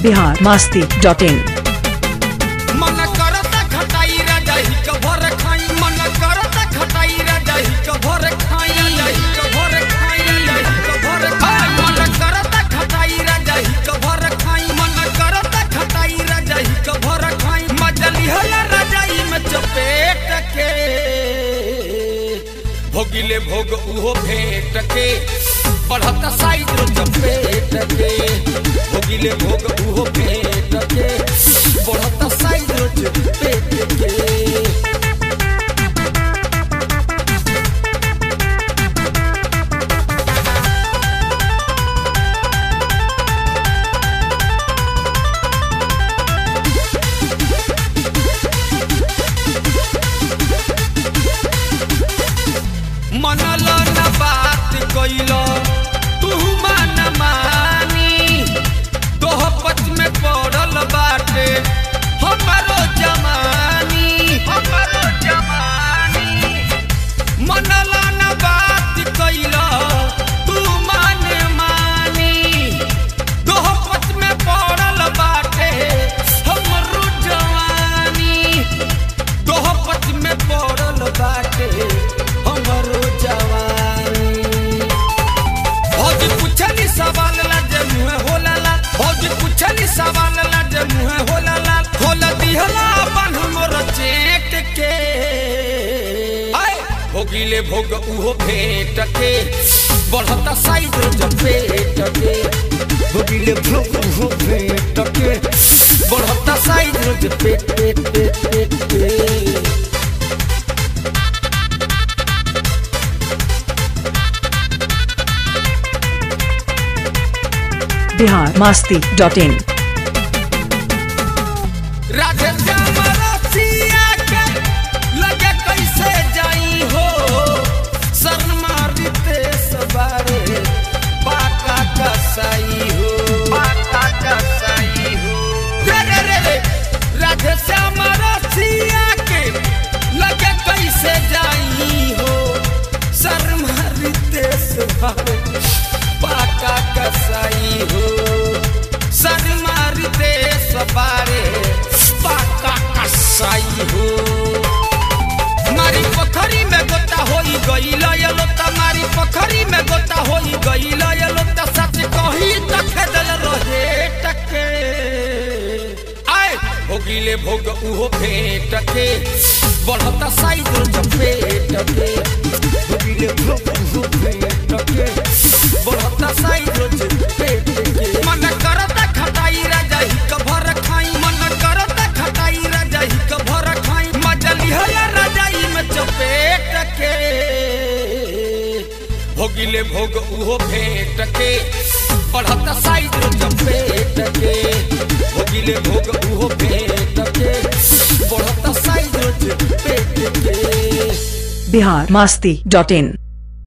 Bihar Masti dot इन मन करता खटाई रजाई कभर खाई मन करता खटाई रजाई कभर खाई रजाई कभर खाई रजाई कभर खाई मन करता खटाई रजाई कभर खाई मन करता खटाई रजाई कभर खाई मजली हला रजाई में चपेट के भोगिले भोग उहो भेट के बढ़ता साइज रो चपेट के भोगिले भोग उहो भेट के बढ़ता साइज रो चपेट के मनल न बात कइल तू मन मानी दोह पच में पड़ल बाटे हमरो जमानी हमरो जमानी मनल न बात कइल तू मन मानी दोह पच में पड़ल बाटे हमरो जवानी दोह पच में पड़ल बाटे हमरो जवानी भौजी पुछली सवाल ला जे मुहे होला ला भौजी पुछली सवाल ला जे मुहे होला ला खोल दिहला अपन हमर चेट के आय भोगिले भोग उहो भेट के बढ़ता साइज जपेट के भोगिले भोग उहो भेट के बढ़ता साइज जपेट पेट पेट पेट के बिहार मास्ती डॉट इन राधे श्याम रसिया के लगे कैसे जाई हो शर्मा रितेश बारे बाका कसाई हो बाका कसाई हो रे रे रे रे राधे श्याम रसिया के लगे कैसे जाई हो शर्मा रितेश बारे बाका कसाई हो शर्मा रितेश बारे बाका कसाई हो मारी पोखरी में गोता होई गईल यलोता मारी पोखरी में गोता होई गईल यलोता सच कही त खेदल रहे टके आय भोगिले भोग उहो भेट के बढ़ता साइज चपेट के भोगिले भोग उहो भेट के बढ़ता साइज चपेट के मन करता खटाई रजाई कभर खाई मन करता खटाई रजाई कभर खाई मजली हला रजाई में चपेट के भोगिले भोग उहो भेट के बढ़ता साइज चपेट के भोगिले भोग उहो भेट के बढ़ता साइज चपेट के बिहार मास्ती डॉट इन